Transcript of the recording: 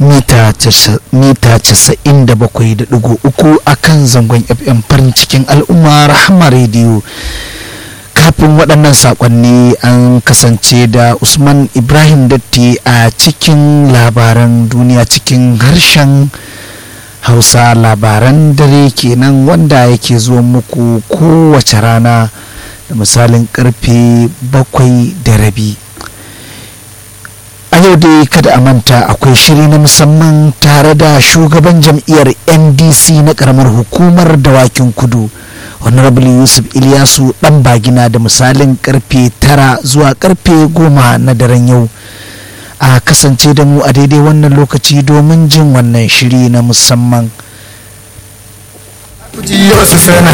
mita 97.3 a kan zangon fm farin cikin al'umma rahama rediyo kafin waɗannan saƙonni an kasance da usman ibrahim datti a cikin labaran duniya cikin harshen hausa labaran dare kenan wanda yake zuwa muku kowace rana da misalin karfe bakwai da rabi a yau dai kada a manta akwai shiri na musamman tare da shugaban jam'iyyar ndc na karamar hukumar dawakin kudu honorable yusuf ilyasu dan bagina da misalin karfe tara zuwa karfe goma na daren yau a kasance da mu a daidai wannan lokaci domin jin wannan shiri na musamman